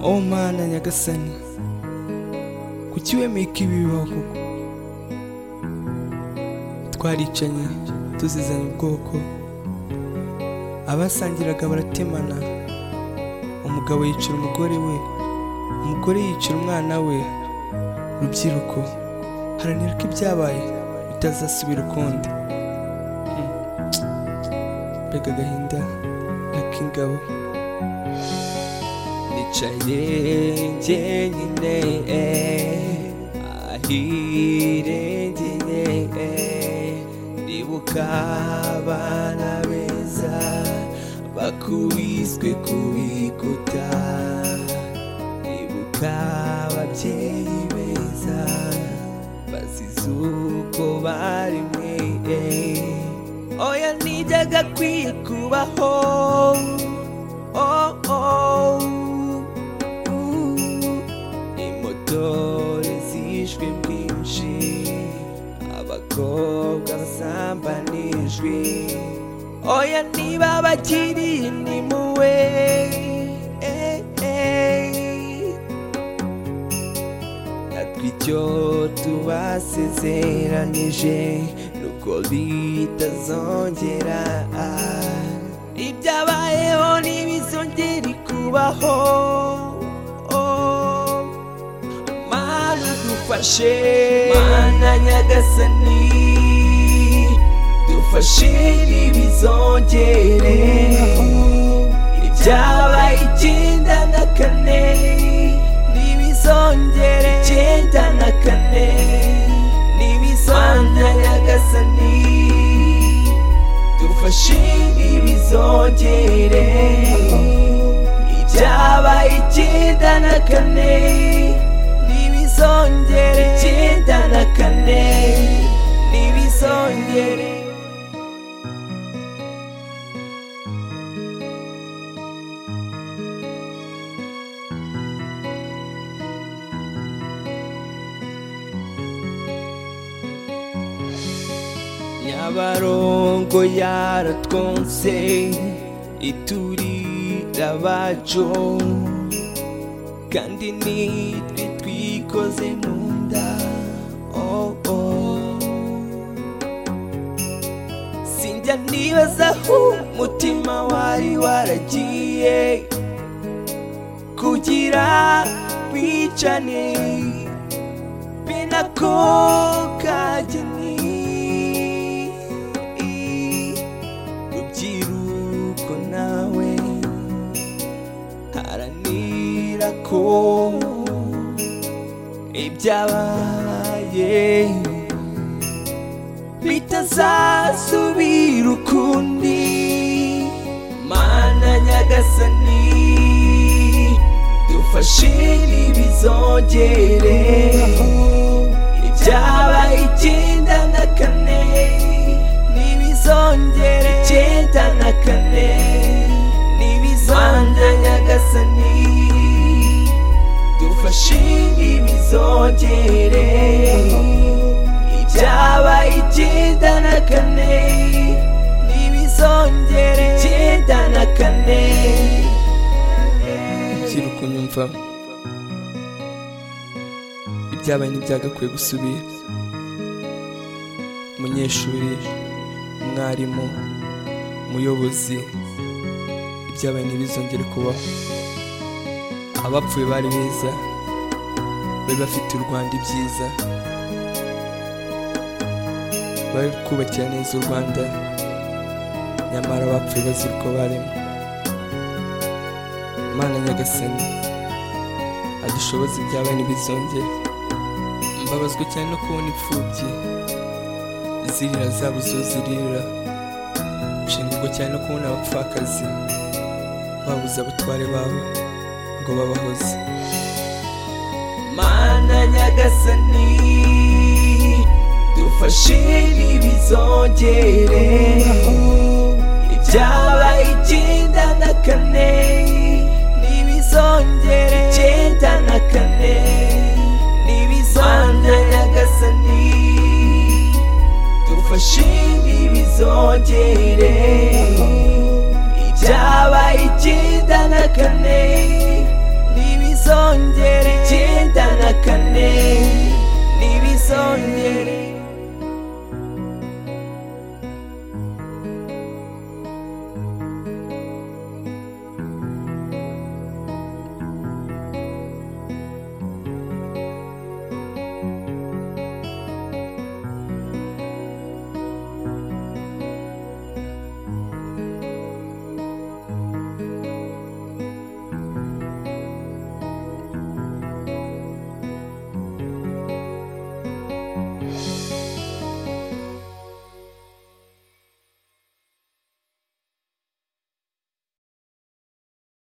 omana nyagasani kuki wemeka ibi bibaho koko twaricanye tuzizanye ubwoko abasangiraga baratemana umugabo yicira umugore we umugore yicira umwana we rubyiruko haranira ko ibyabaye bitazasubira ukundi Hmm. mbega agahinda nak'ingabo nicaye njyenyine ahirengeye ndibuka abana beza bakubiswe ku bikuta ndibuka ababyeyi beza bazize uko bari mwe oya nijyaga kwiye kubaho oh, oh. imotore zishwe bwinshi abakobwa basambanijwe oya niba bakiri nimuwe eh, eh. natwe icyo tubasezeranije nuko bitazongera ibyabayeho ntibizongere kubaho mana dufashe mana nyagasani dufashe ntibizongere ibyabaye icyenda na kane ntibizongere icyenda na kane ntibizongere Mana nyagasani dufashe ntibizongere ibyabaye icyenda na kane ntibizongere icyenda na kane ntibizongere nyabarongo yaratwonse iturira abacu kandi nitwe twikoze mu nda oh, oh. sinjya nibaza aho umutima wari waragiye kugira wicane binako kageni rubyiruko nawe haranira ko ibyabaye bitazasubira ukundi mana nyagasani dufashe ntibizongere ibyabaye icyenda na kane ntibizongere icyenda na kane ntibizongere nyagasani dufashe ntibizongere ibyabaye icyenda na kane ntibizongere icyenda na kane rubyiruko nyumva ibyabaye ntibyagakwiye gusubira umunyeshuri umwarimu umuyobozi ibyabaye ntibizongere kubaho abapfuye bari beza bari bafite u rwanda ibyiza bari kubakira neza u rwanda nyamara abapfuye bazira uko barimo mana nyagasani adushoboze ibyabaye ntibizongere mbabazwa cyane no kubona imfubyi zirira zabuze zirira nshengurwa cyane no kubona abapfakazi babuze abatware babo ngo babahoze mana nyagasani dufashe ntibizongere ibyabaye icyenda na kane ntibizongere icyenda na kane ntibizongere nyagasani dufashe ntibizongere ibyabaye icyenda na kane ntibizongere na kane ntibizongere